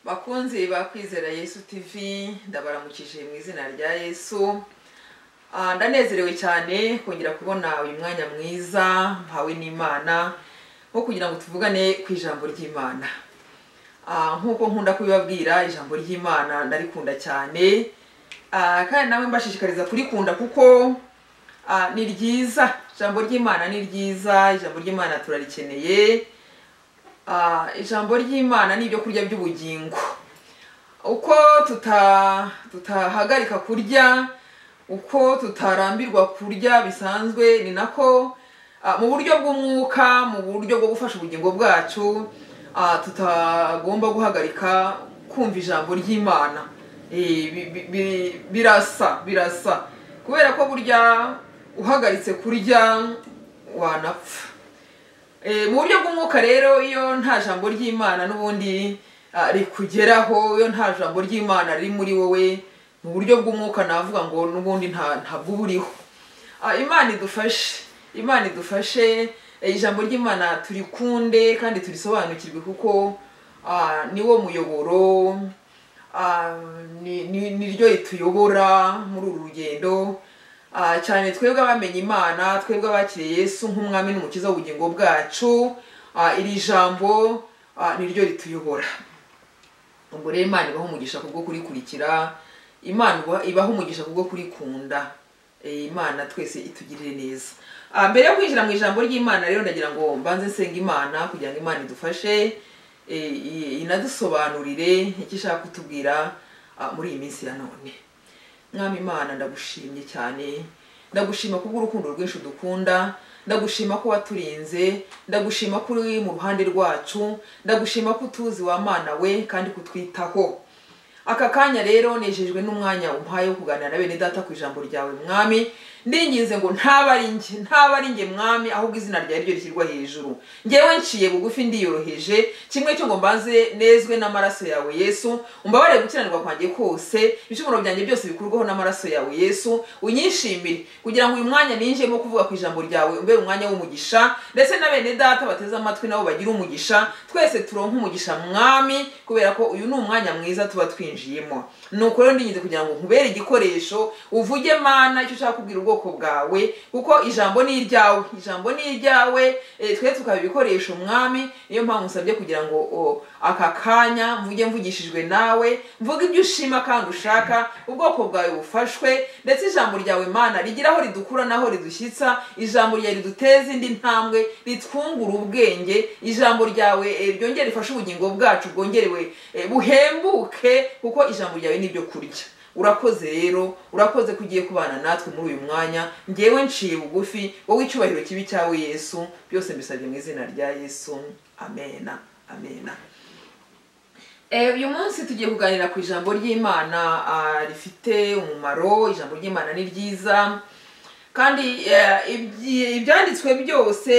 bakunzi ba kwizera yesu tv ndabaramukije mu izina rya yesu Ah, ndanezerewe cyane kongera kubona uyu mwanya mwiza mpawe n'imana wo kugira ngo tuvugane ku ijambo ry'imana Ah, nk'uko nkunda kubibabwira ijambo ry'imana ndarikunda cyane Ah, kandi nawe mbashishikariza kurikunda kuko ah, ni ryiza ijambo ry'imana ni ryiza ijambo ry'imana turarikeneye Ah, ijambo ry'imana ni ibyo kurya by'ubugingo uko tuta tutahagarika kurya uko tutarambirwa kurya bisanzwe ni nako ah, mu buryo bw'umwuka mu buryo bwo gufasha ubugingo bwacu ah, tutagomba guhagarika kumva ijambo ry'imana Eh, bi- bi- bi- birasa birasa kubera ko burya uhagaritse kurya wanapfa Eh, mu buryo bw'umwuka rero iyo nta jambo ry'imana n'ubundi ah, rikugeraho iyo nta jambo ry'imana riri muri wowe mu buryo bw'umwuka navuga ngo n'ubundi nta ntabwo uba uriho Ah, imana idufashe imana idufashe eh, ijambo ry'imana turikunde kandi turisobanukirwe kuko ah, ni wo muyoboro ah, ni ni- ni ryo rituyobora muri uru rugendo Ah, cyane twebwe abamenye imana twebwe abakiriye yesu nk'umwami n'umukiza w'ubugingo bwacu Ah, iri jambo ah, ni ryo rituyobora ubwo rero imana ibaho umugisha kubwo kurikurikira imana iba- ibaho umugisha kubwo kurikunda Eh, imana twese itugirire neza Ah, mbere yo kwinjira mu ijambo ry'imana rero ndagira ngo mbanze nsenga imana kugira ngo imana idufashe eh, i- inadusobanurire icyo ishaka kutubwira ah, muri iyi minsi ya none mwami imana ndagushimye cyane ndagushima kubw'urukundo rwinshi dukunda ndagushima ko waturinze ndagushima ko uri mu ruhande rwacu ndagushima ko utuzi wa mana we kandi kutwitaho aka kanya rero nejejwe n'umwanya umpaye wo kuganira na bene data ku ijambo ryawe mwami ndinginze ngo ntaba ari njye ntaba ari njye mwami ahubwo izina ryawe ryo rishyirwa hejuru ngewe nciye bugufi ndiyoroheje kimwe cyo ngo mbanze nezwe n'amaraso yawe yesu umbabarire gukiranirwa kwanjye kose ibicumuro byanjye byose bikurwaho n'amaraso yawe yesu unyishimire kugira ngo uyu mwanya ninjiyemo kuvuga ku ijambo ryawe umbere umwanya w'umugisha ndetse na bene data bateze amatwi nabo bagira umugisha twese turonke umugisha mwami kubera ko uyu ni umwanya mwiza tuba twinjiyemo nuko rero ndingize kugira ngo nkubere igikoresho uvuge mana icyo ushaka kubwira ubwoko bwawe kuko ijambo ni iryawe ijambo ni iryawe eh, twe tukaba ibikoresho mwami niyo mpamvu nsabye kugira ngo o, aka kanya mvuge mvugishijwe nawe mvuge ibyo ushima kandi ushaka ubwoko bwawe bufashwe ndetse ijambo ryawe mana rigira aho ridukura n'aho ridushyitsa ijambo ryawe riduteza indi ntambwe ritwungura ubwenge ijambo ryawe eh, ryongere rifashe ubugingo bwacu bwongerewe eh, buhembuke kuko ijambo ryawe ni ibyo kurya urakoze rero urakoze ko ugiye kubana natwe muri uyu mwanya ngewe nciye bugufi wowe icyubahiro kibi cyawe yesu byose mbisabye mu izina rya yesu amena amena Eh, uyu munsi tugiye kuganira ku ijambo ry'imana ah, rifite umumaro ijambo ry'imana ni ryiza kandi eh, ibyi- ibyanditswe byose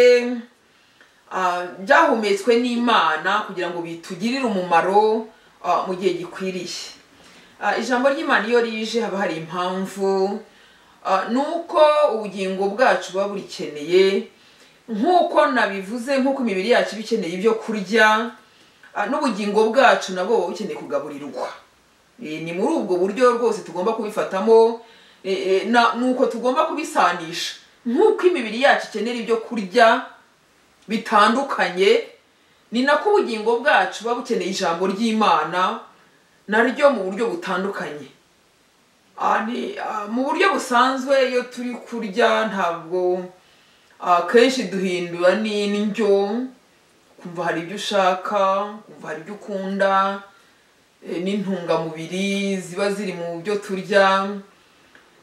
ah, byahumetswe n'imana kugira ngo bitugirire umumaro ah, mu gihe gikwiriye Ah, ijambo ry'imana iyo rije haba hari impamvu Ah, ni uko ubugingo bwacu buba burikeneye nk'uko nabivuze nk'uko imibiri yacu iba ikeneye ibyo kurya ah, n'ubugingo bwacu nabwo buba bukeneye kugaburirwa Eh, ni muri ubwo buryo rwose tugomba kubifatamo eh, eh, na- ni uko tugomba kubisanisha nk'uko imibiri yacu ikenera ibyo kurya bitandukanye ni nako ubugingo bwacu buba bukeneye ijambo ry'imana naryo mu buryo butandukanye Ah, ni- ah, mu buryo busanzwe iyo turi kurya ntabwo ah, kenshi duhindura n'indyo kumva hari ibyo ushaka kumva hari ibyo ukunda eh, n'intungamubiri ziba ziri mu byo turya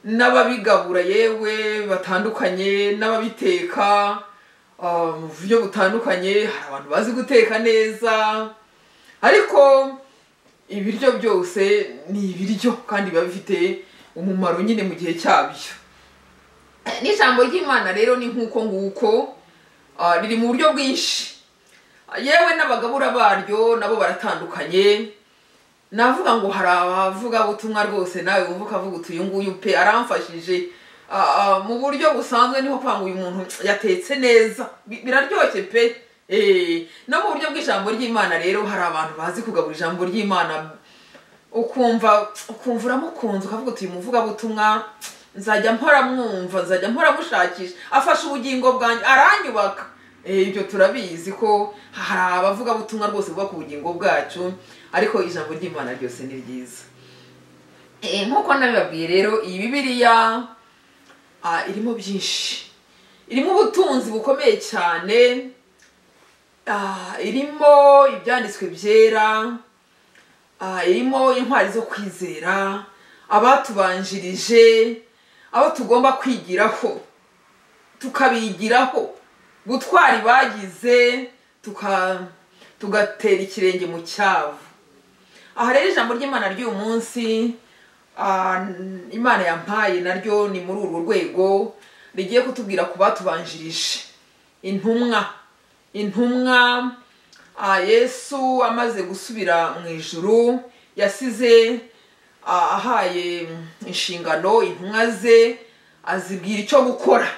n'ababigabura yewe batandukanye n'ababiteka ah, mu buryo butandukanye hari abantu bazi guteka neza ariko ibiryo byose ni ibiryo kandi biba bifite umumaro nyine mu gihe cyabyo n'ijambo ry'imana rero ni nk'uko nguko ah, riri mu buryo bwinshi yewe n'abagabura baryo nabo baratandukanye navuga ngo hari abavuga butumwa rwose nawe wumva ukavuga uti uyu nguyu pe aramfashije Ah, ah, mu buryo busanzwe niho kuvuga ngo uyu muntu yatetse neza Bi- biraryoshye pe Eh, no mu buryo bw'ijambo ry'imana rero hari abantu bazi kugabura ijambo ry'imana ukumva ukumva uramukunze ukavuga uti uyu muvugabutumwa nzajya mpora mwumva nzajya mpora mushakisha afasha ubugingo bwanjye aranyubaka Eh, ibyo turabizi ko hari abavugabutumwa rwose buba ku bugingo bwacu ariko ijambo ry'imana ryose ni ryiza Eh, nk'uko nabibabwiye rero iyi bibiriya ah, irimo byinshi irimo ubutunzi bukomeye cyane Ah, irimo ibyanditswe byera Ah, irimo intwari zo kwizera abatubanjirije abo tugomba kwigiraho tukabigiraho gutwara ibagize tuka- tugatera ikirenge mu cyavu aha rero ijambo ry'imana ry'uyu munsi ah, imana yampaye naryo ni muri urwo rwego rigiye kutubwira ku batubanjirije intumwa intumwa ah, yesu amaze gusubira mu ijuru yasize ah, ahaye inshingano intumwa ze azibwira icyo gukora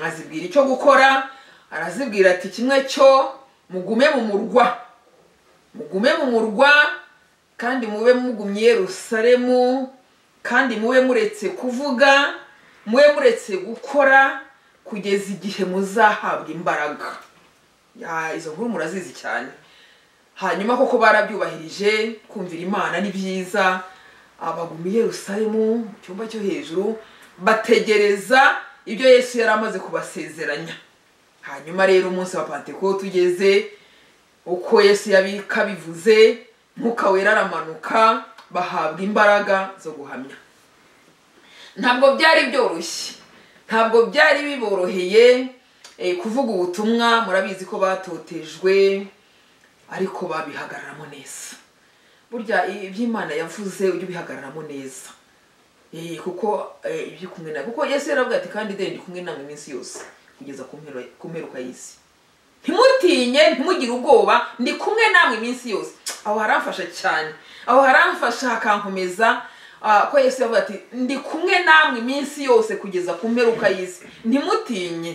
azibwira icyo gukora arazibwira ati kimwe cyo mugume mu murwa mugume mu murwa kandi mube mugumye i yerusalemu kandi mube muretse kuvuga mube muretse gukora kugeza igihe muzahabwa imbaraga Ya, izo nkuru murazizi cyane hanyuma koko barabyubahirije kumvira imana ni byiza abaguma i yerusalemu mu cyumba cyo hejuru bategereza ibyo yesu yari amaze kubasezeranya hanyuma rero umunsi wa pantekote ugeze uko yesu yabika bivuze mwuka wera aramanuka bahabwa imbaraga zo guhamya ntabwo byari byoroshye ntabwo byari biboroheye eh, kuvuga ubutumwa murabizi ko batotejwe ariko babihagararamo neza burya i- iby'imana yavuze ujye ubihagararamo neza Eh, kuko eh, ibyo kumwe na kuko yesu yaravuga ati kandi deni ndi kumwe namwe iminsi yose kugeza ku mpero- ku mperuka y'isi ntimutinye ntimugire ubwoba ndi kumwe namwe iminsi yose aho haramfasha cyane aho haramfasha hakankomeza ah, ko yesu yavuga ati ndi kumwe namwe iminsi yose kugeza ku mperuka y'isi ntimutinye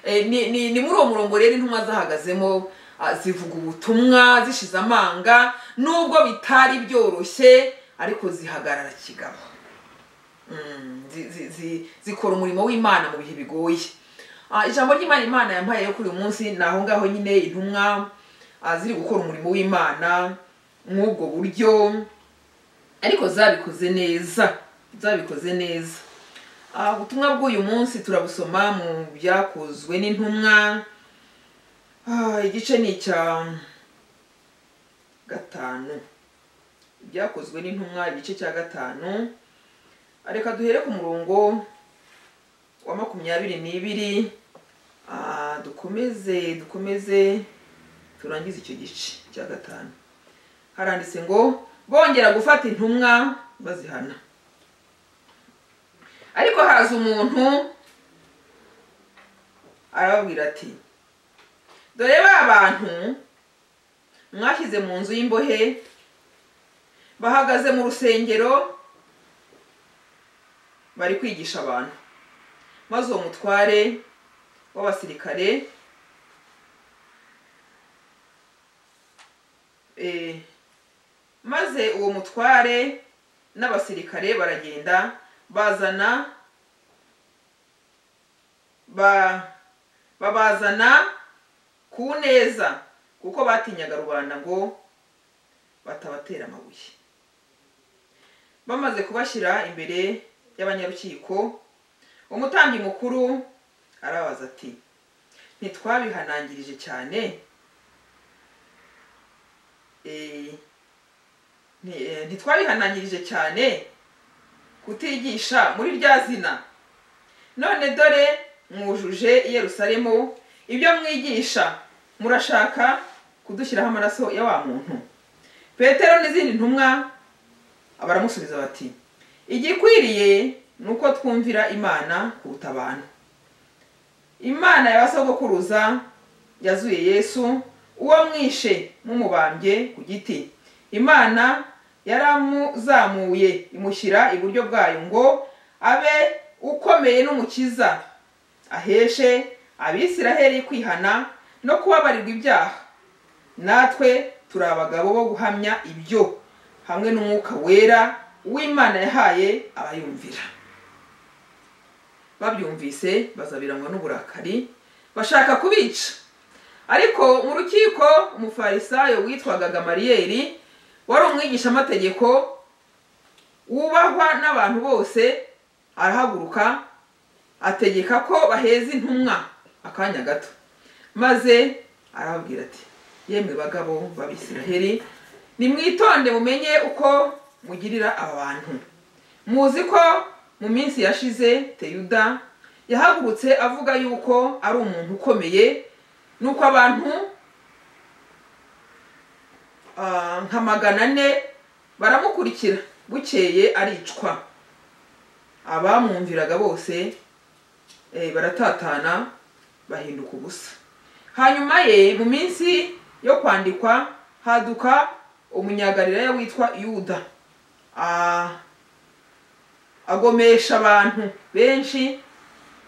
Eh, ni ni- ni muri uwo murongo rero intumwa zahagazemo ah, zivuga ubutumwa zishize amanga nubwo bitari byoroshye ariko zihagarara kigabo Mm, zi- zi- zi- zikora umurimo w'imana mu bihe bigoye Ah, ijambo ry'imana imana yampaye yo kuri uyu munsi ni aho ngaho nyine intumwa ah, ziri gukora umurimo w'imana mw'ubwo buryo ariko zabikoze neza zabikoze neza Ah, ubutumwa bw'uyu munsi turabusoma mu byakozwe n'intumwa Ah, igice ni icya gatanu ibyakozwe n'intumwa igice cya gatanu reka duhere ku murongo wa makumyabiri n'ibiri Ah, dukomeze dukomeze turangize icyo gice cya gatanu haranditse ngo bongera gufata intumwa bazihana ariko haza umuntu arababwira ati dore ba bantu mwashyize mu nzu y'imbohe bahagaze mu rusengero bari kwigisha abantu maze uwo mutware w'abasirikare eh, maze uwo mutware n'abasirikare baragenda bazana ba babazana ku neza kuko batinyaga rubanda ngo batabatera amabuye bamaze kubashyira imbere y'abanyarukiko umutambyi mukuru arabaza ati ntitwabihanangirije cyane Eh, ni- eh, ntitwabihanangirije cyane kutigisha muri rya zina none dore mwujuje i yerusalemu ibyo mwigisha murashaka kudushyiraho amaraso ya wa muntu petero n'izindi ntumwa baramusubiza bati igikwiriye ni uko twumvira imana kuruta abantu imana y'abasogokuruza yazuye yesu uwo mwishe mumubambye ku giti imana yaramuzamuye imushyira iburyo bwayo ngo abe ukomeye n'umukiza aheshe abisiraheli kwihana no kubabarirwa ibyaha natwe turi abagabo bo guhamya ibyo hamwe n'umwuka wera w'imana yahaye abayumvira babyumvise bazabirangwa n'uburakari bashaka kubica ariko mu rukiko umufarisayo witwaga gamariyeri wari umwigishamategeko wubahwa n'abantu bose arahaguruka ategeka ko baheza intumwa akanya gato maze arababwira ati yemwe bagabo b'abisiraheri nimwitonde mumenye uko mugirira aba bantu muzi ko mu minsi yashize teyuda yahagurutse avuga yuko ari umuntu ukomeye nuko abantu ah, nka magana ane baramukurikira bukeye aricwa abamwumviraga bose eh, baratatana bahinduka ubusa hanyuma ye mu minsi yo kwandikwa haduka umunyagalilaya witwa yuda Ah, agomesha abantu benshi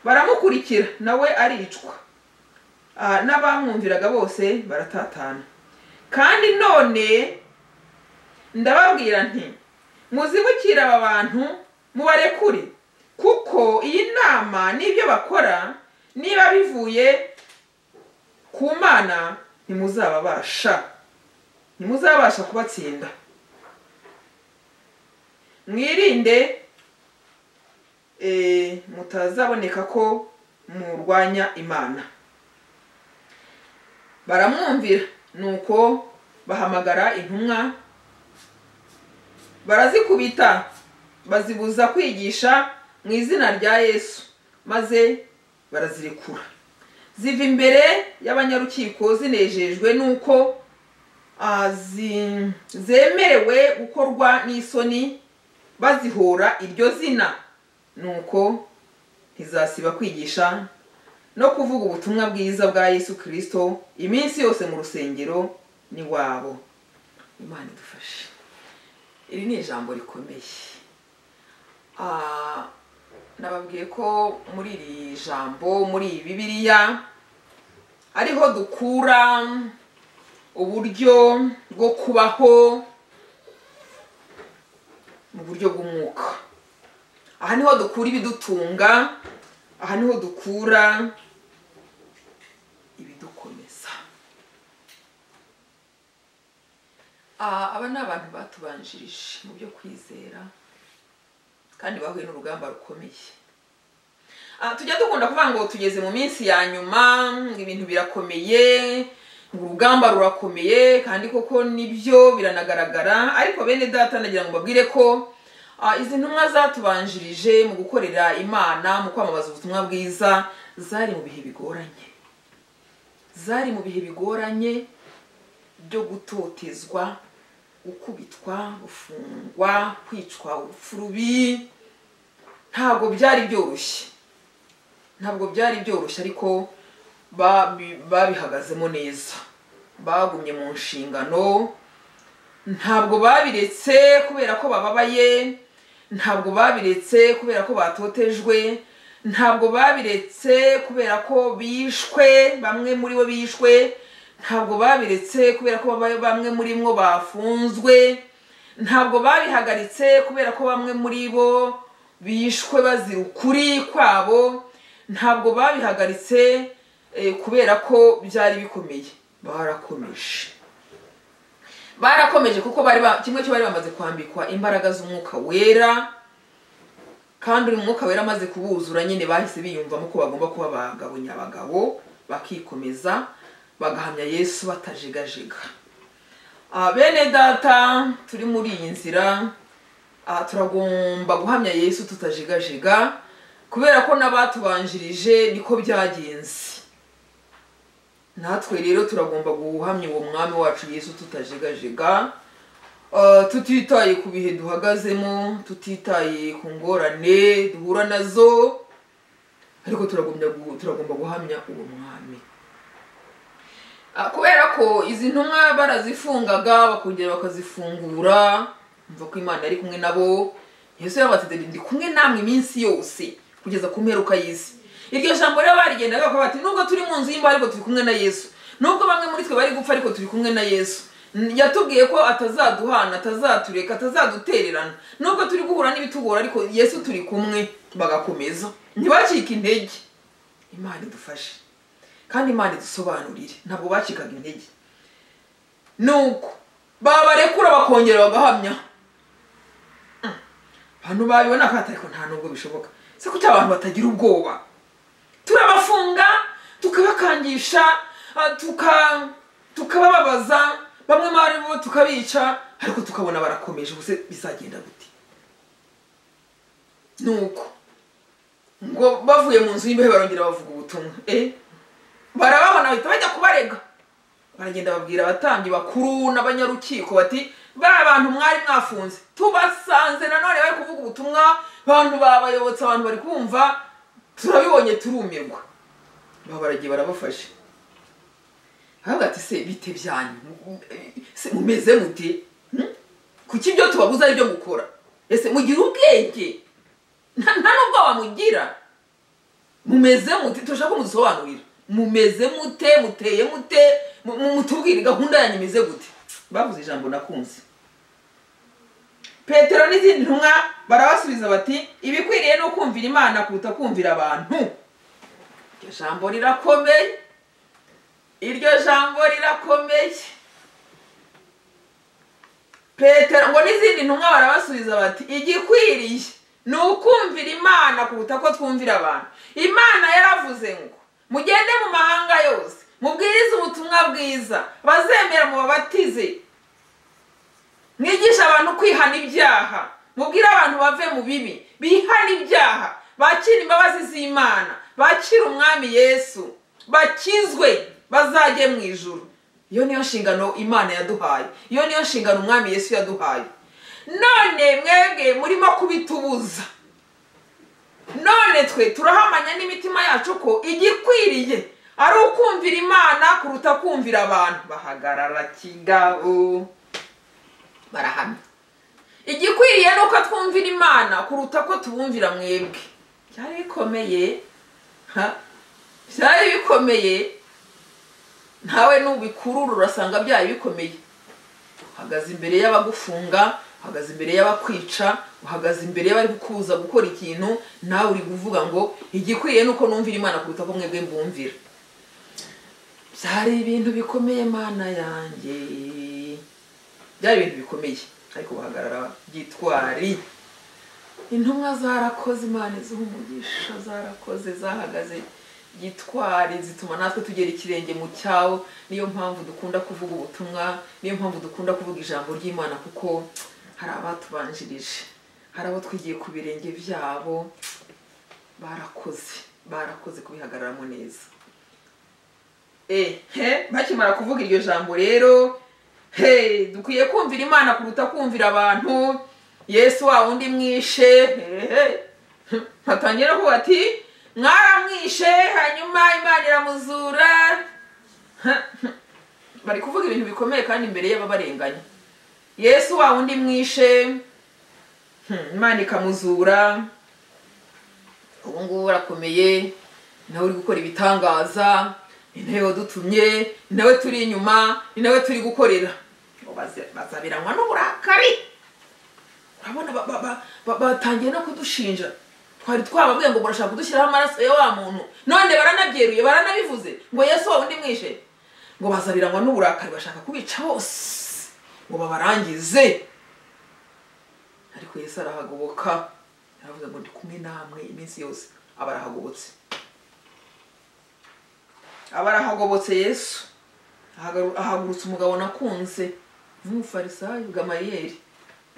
baramukurikira nawe aricwa Ah, n'abamwumviraga bose baratatana kandi none ndababwira nti muzibukire aba bantu mubarekure kuko iyi nama n'ibyo bakora niba bivuye ku mana ntimuzababasha ntimuzabasha kubatsinda mwirinde eh, mutazaboneka ko murwanya imana baramwumvira nuko bahamagara intumwa barazikubita bazibuza kwigisha mu izina rya yesu maze barazirekura ziva imbere y'abanyarukiko zinejejwe n'uko ah, zi- zemerewe gukorwa n'isoni bazihora iryo zina nuko ntizasiba kwigisha no kuvuga ubutumwa bwiza bwa yesu kirisito iminsi yose mu rusengero n'iwabo imana idufashe iri ni ijambo rikomeye Ah, nababwiye ko muri iri jambo muri iyi bibiliya ariho dukura uburyo bwo kubaho mu buryo bw'umwuka aha niho dukura ibidutunga aha niho dukura ibidukomeza Ah, aba ni abantu batubanjirije mu byo kwizera kandi bahuye n'urugamba rukomeye Ah, tujya dukunda kuvuga ngo tugeze mu minsi ya nyuma ngo ibintu birakomeye ngo urugamba rurakomeye kandi koko nibyo biranagaragara ariko bene data nagira ngo mbabwire ko ah, izi ntumwa zatubanjirije mu gukorera imana mu kwamamaza ubutumwa bwiza zari mu bihe bigoranye zari mu bihe bigoranye byo gutotezwa gukubitwa gufungwa kwicwa urupfu rubi ntabwo byari byoroshye ntabwo byari byoroshye ariko babi- babihagazemo neza bagumye mu nshingano ntabwo babiretse kubera ko bababaye ntabwo babiretse kubera ko batotejwe ntabwo babiretse kubera ko bishwe bamwe muri bo bishwe ntabwo babiretse kubera ko babaye- bamwe muri mwo bafunzwe ntabwo babihagaritse kubera ko bamwe muri bo bishwe bazira ukuri kwabo ntabwo babihagaritse eh, kubera ko byari bikomeye barakomeje barakomeje kuko bari ba- kimwe cyo bari bamaze kwambikwa imbaraga z'umwuka wera kandi uyu mwuka wera amaze kubuzura nyine bahise biyumvamo ko bagomba kuba abagabo nyabagabo bakikomeza bagahamya yesu batajegajega Ah, bene data turi muri iyi nzira ah, turagomba guhamya yesu tutajegajega kubera ko n'abatubanjirije niko byagenze natwe rero turagomba guhamya uwo mwami wacu yesu tutajegajega Ah, tutitaye ku bihe duhagazemo tutitaye ku ngorane duhura nazo ariko turagomba gu- turagomba guhamya uwo mwami Ah, kubera ko izi ntumwa barazifungaga bakongera bakazifungura mva ko imana yari kumwe nabo yesu yabatederi ndi kumwe namwe iminsi yose kugeza ku mperuka y'isi iryo jambo rero barigendaga bakavuga bati nubwo turi mu nzu y'imbaho ariko turi kumwe na yesu nubwo bamwe muri twe bari gupfa ariko turi kumwe na yesu N- yatubwiye ko atazaduhana atazatureka atazadutererana nubwo turi guhura n'ibitugora ariko yesu turi kumwe bagakomeza ntibacike intege imana idufashe kandi imana idusobanurire ntabwo bacikaga intege nuko babarekura bakongera bagahamya Mm. abantu babibona akata ariko nta nubwo bishoboka se kuki abantu batagira ubwoba turabafunga tukabakangisha ah, tuka tukabababaza bamwe muri bo tukabica ariko tukabona barakomeje ubuse bizagenda gute nuko ngo bavuye mu nzu y'imbehe barongera bavuga ubutumwa eh barababona bahita bajya kubarega baragenda babwira abatambyi bakuru n'abanyarukiko bati ba bantu mwari mwafunze tubasanze nanone bari kuvuga ubutumwa bantu babayobotse abantu bari kumva turabibonye turumirwa baba baragiye barabafashe baravuga ati se bite byanyu se mumeze mute Hmm? kuki ibyo tubabuza ari byo gukora ese mugira ubwenge nta nta n'ubwoba mugira mumeze mute turashaka ko mudusobanurira mumeze mute muteye mute mu- mu- mutubwire gahunda yanyu imeze gute bavuze ijambo nakunze petero n'izindi ntumwa barabasubiza bati ibikwiriye ni ukumvira imana kuruta kumvira abantu iryo jambo rirakomeye iryo jambo rirakomeye petero ngo n'izindi ntumwa barabasubiza bati igikwiriye ni ukumvira imana kuruta ko twumvira abantu imana yaravuze ngo mugende mu mahanga yose mubwirize ubutumwa bwiza bazemera mubabatize mwigisha abantu kwihana ibyaha mubwire abantu bave mu bibi bihana ibyaha bakire imbabazi z'imana bakire umwami yesu bakizwe bazajye mu ijuru iyo niyo nshingano imana yaduhaye iyo niyo nshingano umwami yesu yaduhaye none mwebwe murimo kubitubuza none twe turahamanya n'imitima yacu ko igikwiriye ari ukumvira imana kuruta kumvira abantu bahagarara kigabo barahamya igikwiriye ni uko twumvira imana kuruta ko tubumvira mwebwe byari bikomeye ha? byari bikomeye ntawe nubikurura urasanga byari bikomeye uhagaze imbere y'abagufunga uhagaze imbere y'abakwica uhagaze imbere y'abari kukubuza gukora ikintu nawe uri kuvuga ngo igikwiriye ni uko numvira imana kuruta ko mwebwe mbumvira byari ibintu bikomeye mana yanjye byari ibintu bikomeye ariko bahagarara byitwari intumwa zarakoze imana iziha umugisha zarakoze zahagaze gitwari zituma natwe tugera ikirenge mu cyawo niyo mpamvu dukunda kuvuga ubutumwa niyo mpamvu dukunda kuvuga ijambo ry'imana kuko hari abatubanjirije hari abo twigiye ku birenge byabo barakoze barakoze kubihagararamo neza ehe bakimara kuvuga iryo jambo rero he dukwiye kumvira imana kuruta kumvira abantu yesu wa wundi mwishe hehe batangira kuvuga ati mwaramwishe hanyuma imana iramuzura bari kuvuga ibintu bikomeye kandi imbere y'ababarenganya yesu wa wundi mwishe Hmm, imana ikamuzura ubu ngubu arakomeye ni nawe uri gukora ibitangaza ni nawe wadutumye ni nawe turi inyuma ni nawe turi gukorera Ngo baze- bazabiranywa n'uburakari urabona ba- ba- ba- ba- batangiye no kudushinja twari twababwiye ngo murashaka kudushyiraho amaraso ya wa muntu none baranabyeruye baranabivuze ngo yesu wa wundi mwishe ngo bazabiranywa n'uburakari bashaka kubica bose ngo babarangize ariko yesu arahagoboka aravuze ngo ndi kumwe namwe iminsi yose aba arahagobotse aba arahagobotse yesu Ahagaru- ahagurutsa umugabo nakunze nk'umufarisayo gamariyeri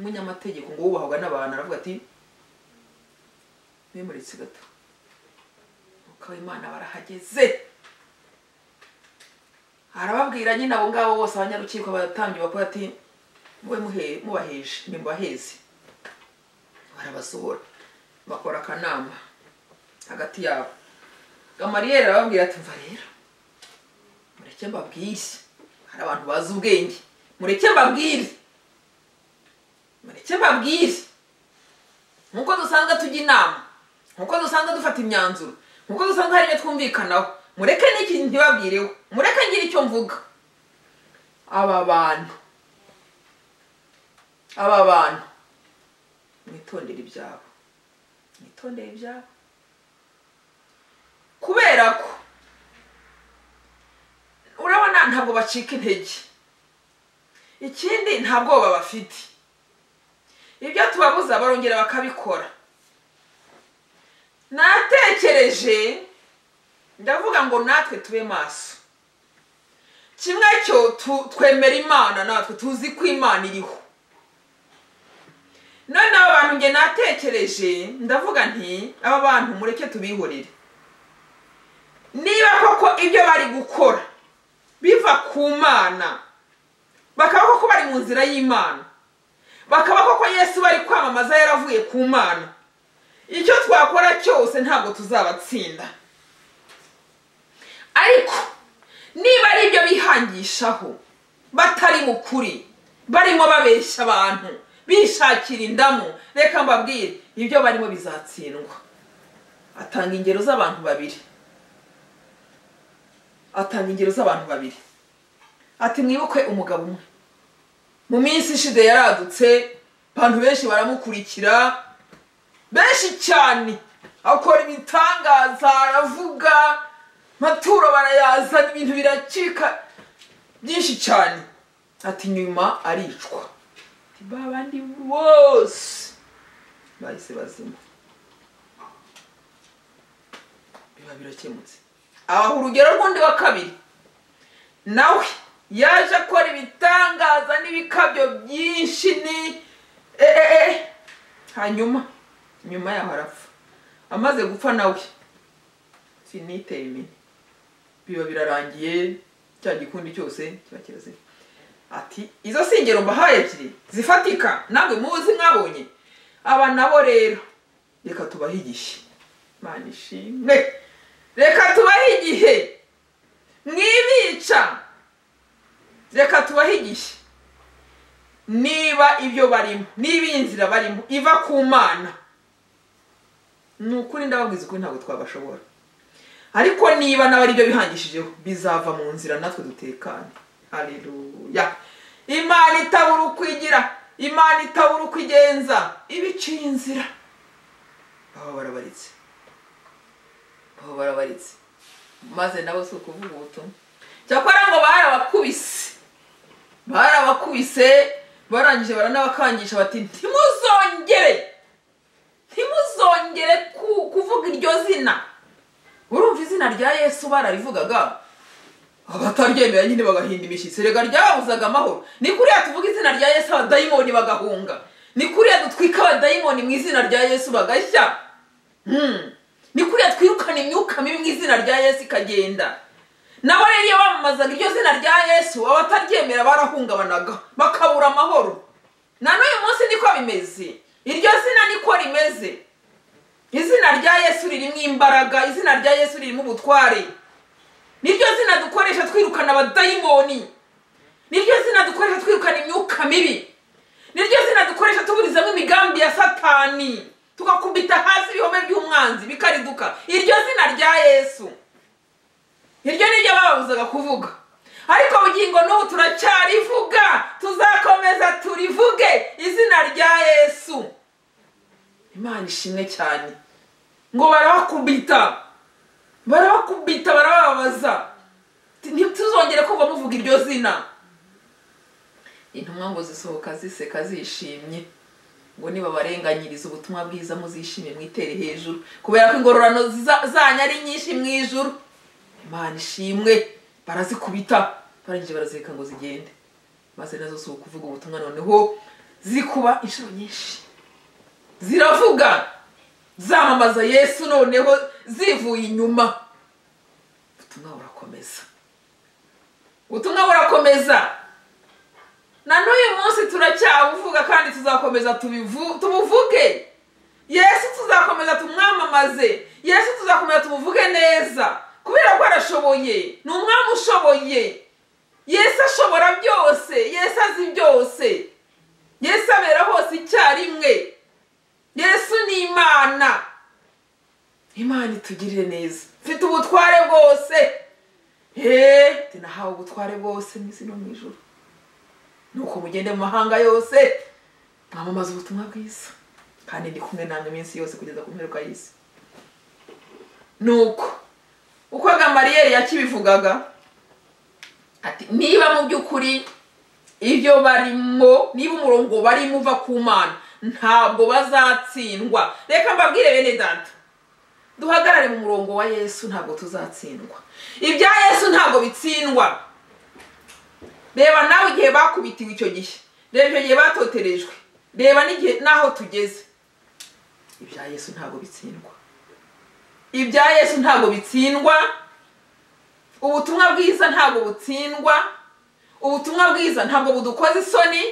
umunyamategeko ngo wubahwaga n'abantu aravuga ati memuritse gato Umwuka w'imana barahageze arababwira nyine abo ngabo bose abanyarukiko baratambye bakora ati mube muhe- mubaheje nimbaheze barabasohora bakora akanama hagati yabo gamariyeri arababwira ati mva rero mureke mbabwire hari abantu bazi ubwenge mureke mbabwire mureke mbabwire nk'uko dusanzwe tujya inama nk'uko dusanzwe dufata imyanzuro nk'uko dusanzwe hari ibyo twumvikanaho mureke n'iki ntibabwireho mureke ngire icyo mvuga aba bantu aba bantu mwitondere ibyabo mwitondere ibyabo kubera ko urabona ntabwo bacika intege ikindi nta bwoba bafite ibyo tubabuza barongera bakabikora natekereje ndavuga ngo natwe tube maso kimwe cyo twemera imana natwe tuzi ko imana iriho none aba bantu njye natekereje ndavuga nti aba bantu mureke tubihorere niba koko ibyo bari gukora biva ku mana bakaba koko bari mu nzira y'imana bakaba koko yesu bari kwamamaza yaravuye ku mana icyo twakora cyose ntabwo tuzabatsinda ariko niba ari ibyo bihangishaho batari mu kuri barimo babeshya abantu bishakira indamu reka mbabwire ibyo barimo bizatsindwa atanga ingero z'abantu babiri atanga ingero z'abantu babiri ati mwibuke umugabo umwe mu minsi ishize yaradutse abantu benshi baramukurikira benshi cyane akora ibitangaza aravuga maturo barayazana ibintu biracika byinshi cyane ati nyuma aricwa ba bandi bose bahise bazima biba birakemutse aho urugero rw'undi wa kabiri nawe yaje akora ibitangaza n'ibikabyo byinshi ni eee hanyuma nyuma yaho arapfa amaze gupfa nawe siniteye imini biba birarangiye cya gikundi cyose kiba kiraziye ati izo singero mbahaye ebyiri zifatika ntabwo muzi mwabonye aba nabo rero reka tubahe igihe imana ishimwe reka tubahe igihe mwibica reka tubahe igihe niba ibyo barimo niba iyi nzira barimo iva ku mana ni ukuri ndababwiza ukuri ntabwo twabashobora ariko niba nawe ari byo bihangishijeho bizava mu nzira natwe dutekanye hareruya imana itabura uko igira imana itabura uko igenza ibiciye inzira baba barabaritse baba barabaritse maze nabo si ukuvuga ubutumwa cyakora ngo barabakubise barabakubise barangije baranabakangisha bati ntimuzongere ntimuzongere kuvuga iryo zina urumva izina rya yesu bararivugaga abataryemera nyine bagahinda imishyitsi rega ryabuzaga amahoro ni kuriya tuvuga izina rya yesu abadayimoni bagahunga ni kuriya dutwika abadayimoni mu izina rya yesu bagashya ni kuriya twirukana imyuka mibi mu izina rya yesu ikagenda nabo rero iyo bamamazaga iryo zina rya yesu abataryemera barahungabanaga bakabura amahoro na n'uyu munsi niko bimeze iryo zina niko rimeze izina rya yesu ririmo imbaraga izina rya yesu ririmo ubutware niryo zina dukoresha twirukana abadayimoni niryo zina dukoresha twirukana imyuka mibi niryo zina dukoresha tuburizamo imigambi ya satani tugakubita hasi ibihome by'umwanzi bikariduka iryo zina rya yesu iryo niryo bababuzaga kuvuga ariko bugingo n'ubu turacyarivuga tuzakomeza turivuge izina rya yesu imana ishimwe cyane ngo barabakubita barabakubita barababaza ntituzongere kuva muvuga iryo zina intumwa ngo zisohoka ziseka zishimye ngo nibabarenganyiriza ubutumwa bwiza muzishime mwitere hejuru kubera ko ingororano zanyu ari nyinshi mu ijuru imana ishimwe barazikubita barangije barazireka ngo zigende maze nazo si ukuvuga ubutumwa noneho zikuba inshuro nyinshi ziravuga zamamaza yesu noneho zivuye inyuma ubutumwa burakomeza ubutumwa burakomeza na n'uyu munsi turacyabuvuga kandi tuzakomeza tubuvuge yesu tuzakomeza tumwamamaze yesu tuzakomeza tumuvuge neza kubera ko arashoboye ni umwami ushoboye yesu ashobora byose yesu azi byose yesu abera hose icyarimwe yesu ni imana imana tugirire neza mfite ubutware bwose heee nahawe ubutware bwose mu isi no mu ijoro nuko mugende mu mahanga yose mwamamaza ubutumwa bwiza kandi ndi kumwe namwe iminsi yose kugeza ku mperuka y'isi nuko uko gamariyeri yakibivugaga ati niba mu by'ukuri ibyo barimo niba umurongo barimo uva ku mana ntabwo bazatsindwa reka mbabwire bene data duhagarare mu murongo wa yesu ntabwo tuzatsindwa ibya yesu ntabwo bitsindwa reba nawe igihe bakubitiwe icyo gihe reba icyo gihe batoterejwe reba n'igihe n'aho tugeze ibya yesu ntabwo bitsindwa ibya yesu ntabwo bitsindwa ubutumwa bwiza ntabwo butsindwa ubutumwa bwiza ntabwo budukoza isoni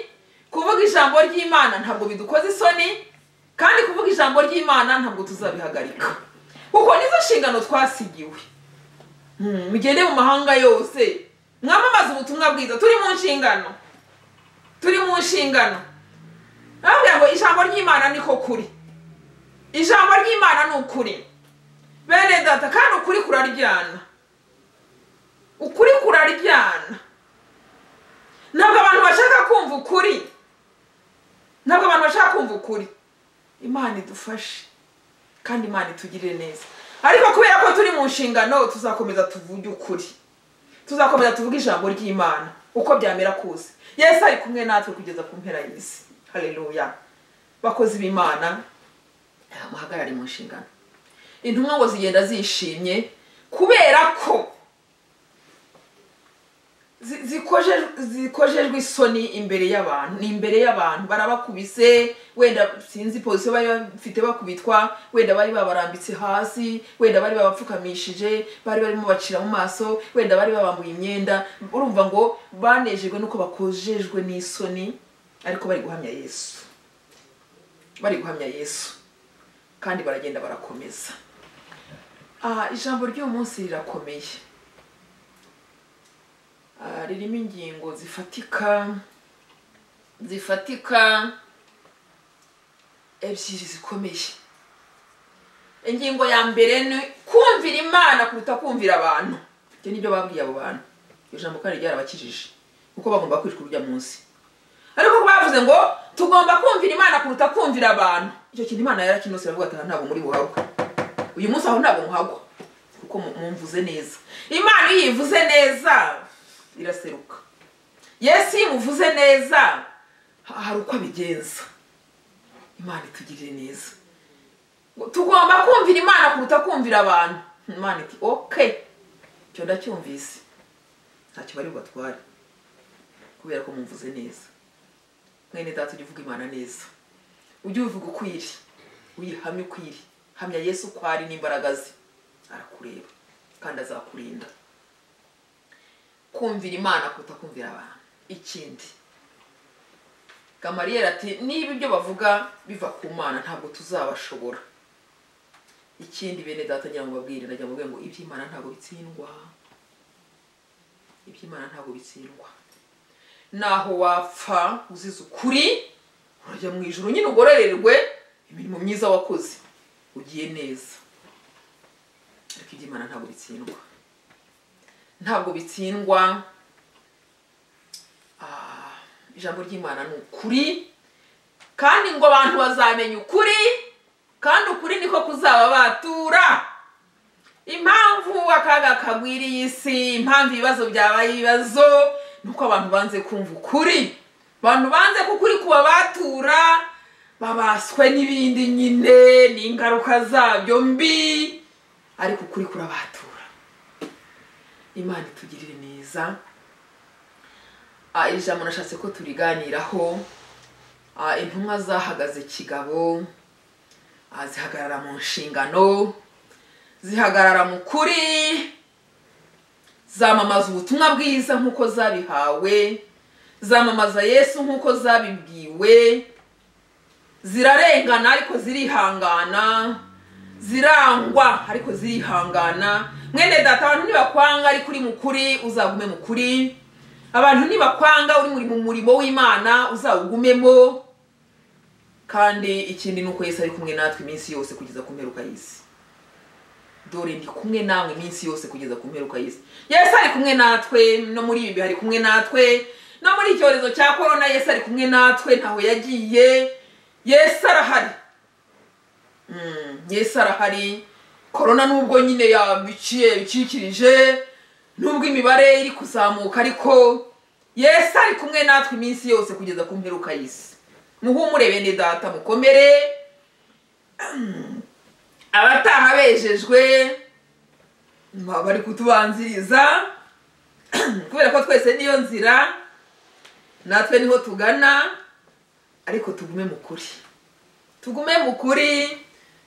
kuvuga ijambo ry'imana ntabwo bidukoza isoni kandi kuvuga ijambo ry'imana ntabwo tuzabihagarika kuko nizo nshingano twasigiwe Mm, mugende mu mahanga yose mwamamaze ubutumwa bwiza turi mu nshingano turi mu nshingano nababwira ngo ijambo ry'imana niko kuri ijambo ry'imana ni ukuri bene data kandi ukuri kuraryana ukuri kuraryana ntabwo abantu bashaka kumva ukuri ntabwo abantu bashaka kumva ukuri imana idufashe kandi imana itugirire neza ariko kubera ko turi mu nshingano tuzakomeza tuvuge ukuri tuzakomeza tuvuge ijambo ry'imana uko byamera kose yesu ari kumwe natwe kugeza ku mpera y'isi hareruya bakozi b'imana muhagarare mu nshingano intumwa ngo zigenda zishimye kubera ko zi- zikoje- zikojejwe isoni imbere y'abantu ni imbere y'abantu barabakubise wenda sinzi pozisiyo bari bafite bakubitwa wenda bari babarambitse hasi wenda bari babapfukamishije bari barimo bacira mu maso wenda bari babambuye imyenda urumva ngo banejejwe nuko bakojejwe n'isoni ariko bari guhamya yesu bari guhamya yesu kandi baragenda barakomeza aha ijambo ry'uyu munsi rirakomeye Ah, ririmo ingingo zifatika zifatika ebyiri zikomeye ingingo ya mbere ni kumvira imana kuruta kumvira abantu ibyo nibyo babwiye abo bantu iryo jambo kandi ryarabakijije kuko bagomba kwicwa urujya munsi ariko bavuze ngo tugomba kumvira imana kuruta kumvira abantu icyo kintu imana yarakinose aravuga ati "Aha ntabwo muri buhabwa uyu munsi aho ntabwo muhagwa kuko mu- mumvuze neza imana iyo iyivuze neza iraseruka yesu iyo imuvuze neza ha- hari uko abigenza imana itugirire neza Ngo tugomba kumvira imana kuruta kumvira abantu imana iti oke icyo ndacyumvise ntacyo bari bubatware kubera ko mumvuze neza mwene data ujya uvuga imana neza ujye ubivuga uko iri uyihamye uko iri hamya yesu uko ari n'imbaraga ze arakureba kandi azakurinda kumvira imana kuruta kumvira abantu ikindi gamariyeri ati niba ibyo bavuga biva ku mana ntabwo tuzabashobora ikindi bene data ngira ngo babwire nagira ngo babwire ngo iby'imana ntabwo bitsindwa iby'imana ntabwo bitsindwa naho wapfa uzize ukuri urajya mu ijoro nyine ugororerwe imirimo myiza wakoze ugiye neza ariko iby'imana ntabwo bitsindwa ntabwo bitsindwa Ah, ijambo ry'imana ni ukuri kandi ngo abantu bazamenya ukuri kandi ukuri niko kuzababatura impamvu akaga kagwiriye isi impamvu ibibazo byabaye ibibazo ni uko abantu banze kumva ukuri abantu banze ko ukuri kubabatura babaswe n'ibindi nyine n'ingaruka zabyo mbi ariko ukuri kurabatura imana itugirire neza Ah, iri jambo nashatse ko turiganiraho Ah, intumwa zahagaze kigabo Ah, zihagarara mu nshingano zihagarara mu kuri zamamaza ubutumwa bwiza nk'uko zabihawe zamamaza yesu nk'uko zabibwiwe zirarengana ariko zirihangana zirangwa ariko zirihangana mwene data abantu nibakwanga ariko uri mukuri uzagume mukuri abantu nibakwanga uri muri mu murimo w'imana uzawugumemo kandi ikindi ni uko yesu ari kumwe natwe iminsi yose kugeza ku mperuka y'isi dore ndi kumwe nawe iminsi yose kugeza ku mperuka y'isi yesu ari kumwe natwe no muri ibi bihe ari kumwe natwe no muri icyorezo cya korona yesu ari kumwe natwe ntaho yagiye yesu arahari Mm, yesu arahari korona nubwo nyine yabiciye bicikirije nubwo imibare iri kuzamuka ariko yesu ari kumwe natwe iminsi yose kugeza ku mperuka y'isi muhumure bene data mukomere abataha bejejwe baba bari kutubanziriza kubera ko twese niyo nzira natwe niho tugana ariko tugume mu kuri tugume mu kuri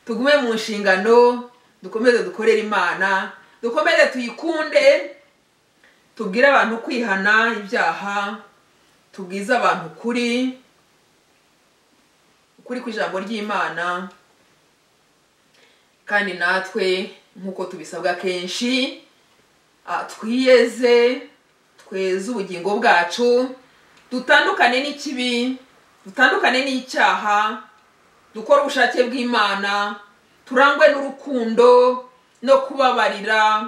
tugume mu nshingano dukomeze dukorere imana dukomeze tuyikunde tubwire abantu kwihana ibyaha tubwize abantu ukuri ukuri ku ijambo ry'imana kandi natwe nk'uko tubisabwa kenshi ah, twiyeze tweze ubugingo bwacu dutandukane n'ikibi dutandukane n'icyaha dukore ubushake bw'imana turangwe n'urukundo no kubabarira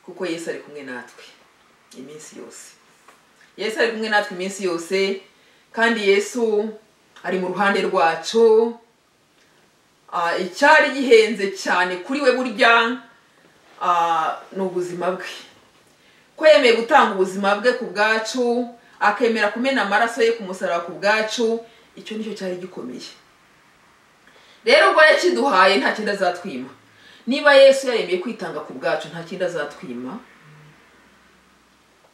kuko yesu ari kumwe natwe iminsi yose yesu ari kumwe natwe iminsi yose kandi yesu ari mu ruhande rwacu Ah, icyari gihenze cyane kuri we burya ah, ni ubuzima bwe ko yemeye gutanga ubuzima bwe ku bwacu akemera kumena amaraso ye ku musaraba ku bwacu icyo nicyo cyari gikomeye rero ubwo yakiduhaye nta kindi azatwima niba yesu yaremeye kwitanga ku bwacu nta kindi azatwima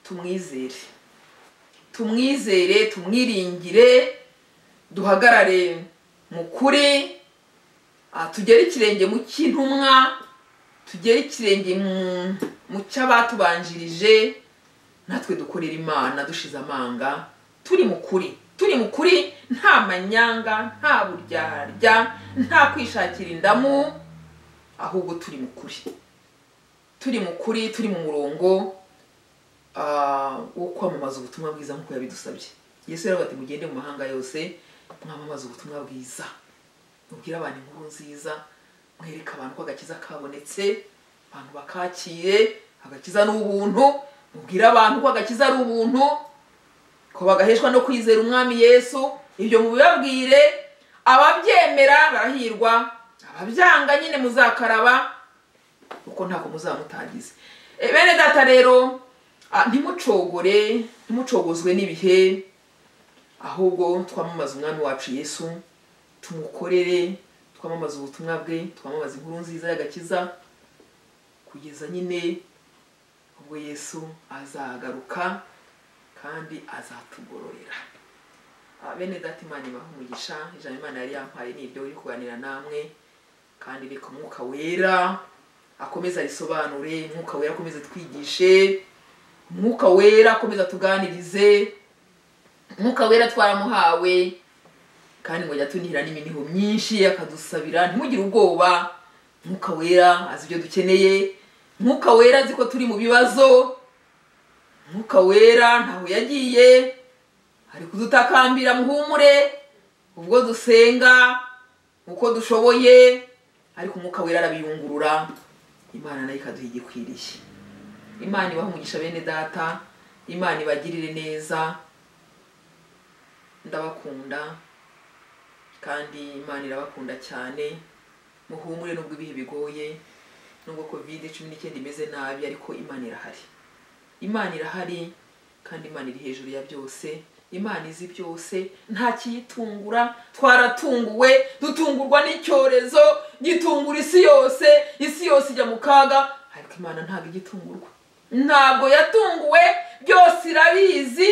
tumwizere tumwizere tumwiringire duhagarare mu kuri Ah, tugere ikirenge mu cy'intumwa tugere ikirenge mu- mu cy'abatubanjirije natwe dukorera imana dushize amanga turi mu kuri turi mu kuri nta manyanga nta buryaharya nta kwishakira indamu ahubwo turi mu kuri turi mu kuri turi mu murongo ah, wo kwamamaza ubutumwa bwiza nk'uko yabidusabye yesu yaravuga ati mugende mu mahanga yose mwamamaza ubutumwa bwiza mubwire abantu inkuru nziza mwereke abantu ko agakiza kabonetse abantu bakakire agakiza ni ubuntu mubwire abantu ko agakiza ari ubuntu ko bagaheshwa no kwizera umwami yesu ibyo mubibabwire ababyemera barahirwa ababyanga nyine muzakaraba kuko ntabwo muzamutagize E, bene data rero ah, ntimucogore ntimucogozwe n'ibihe ahubwo twamamaza umwami wacu yesu tumukorere twamamaza ubutumwa bwe twamamaza inkuru nziza y'agakiza kugeza nyine ubwo yesu azagaruka kandi azatugororera Ah, bene data imana ibaha umugisha ijambo imana yari yampaye ni iryo riri kuganira namwe kandi reka umwuka wera akomeza arisobanure umwuka wera akomeza twigishe umwuka wera akomeza tuganirize umwuka wera twaramuhawe kandi ngo yatunihira n'iminiho myinshi akadusabira ntimugire ubwoba mwuka wera azi ibyo dukeneye mwuka wera azi ko turi mu bibazo mwuka wera ntaho yagiye ari kudutakambira muhumure ubwo dusenga uko dushoboye ariko umwuka wera arabiyungurura imana nayo ikaduha igikwiriye imana ibahe umugisha bene data imana ibagirire neza ndabakunda kandi imana irabakunda cyane muhumure nubwo ibihe bigoye nubwo kovide cumi n'icyenda imeze nabi ariko imana irahari imana irahari kandi imana iri hejuru ya byose imana izi byose nta kiyitungura twaratunguwe dutungurwa n'icyorezo gitungura isi yose isi yose ijya mu kaga ariko imana ntabwo igitungurwa ntabwo yatunguwe byose irabizi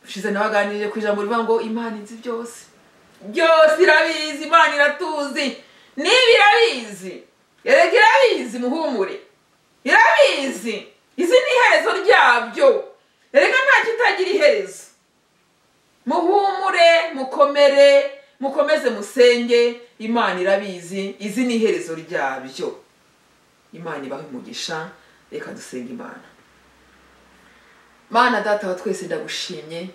ushize nawe aganirije ku ijambo rivuga ngo imana inzi byose byose irabizi imana iratuzi niba irabizi erega irabizi muhumure irabizi izi ni iherezo ryabyo erega nta kitagira iherezo muhumure mukomere mukomeze musenge imana irabizi izi ni iherezo ryabyo imana ibahe umugisha reka dusenge imana mana data wa twese ndagushimye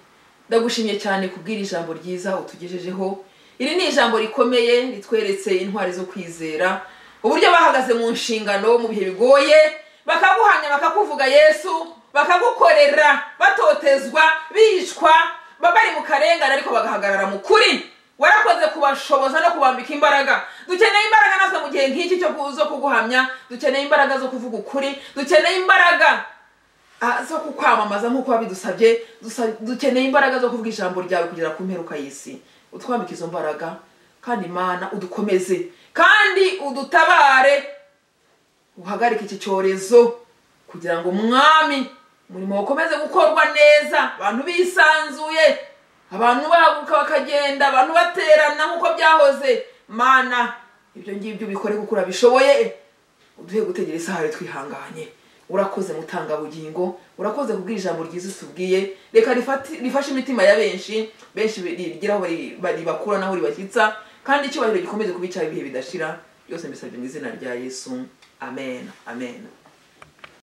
ndagushimye cyane kubwira ijambo ryiza utugejejeho iri ni ijambo rikomeye ritweretse intwari zo kwizera uburyo bahagaze mu nshingano mu bihe bigoye bakaguhamya bakakuvuga yesu bakagukorera batotezwa bicwa baba bari mu karengane ariko bagahagarara mu kuri warakoze kubashoboza no kubambika imbaraga dukeneye imbaraga natwe mu gihe nk'iki cyo ku- zo kuguhamya dukeneye imbaraga zo kuvuga ukuri dukeneye imbaraga ah, zo kukwamamaza nk'uko wabidusabye dusa- dukeneye imbaraga zo kuvuga ijambo ryawe kugera ku mperuka y'isi utwambike izo mbaraga kandi imana udukomeze kandi udutabare uhagarike iki cyorezo kugira ngo umwami umurimo ukomeze gukorwa neza abantu bisanzuye abantu bahaguruka bakagenda abantu baterana nk'uko byahoze mana ibyo ngibyo ubikore kuko urabishoboye uduhe gutegera isaha twihanganye urakoze mutangabugingo urakoze kubwira ijambo ryiza utubwiye reka rifati- rifashe imitima ya benshi benshi rigiraho bari- bari- ribakura naho ribashyitsa kandi icyubahiro gikomeze kubicara ibihe bidashira byose mbisabye mu izina rya yesu amen amen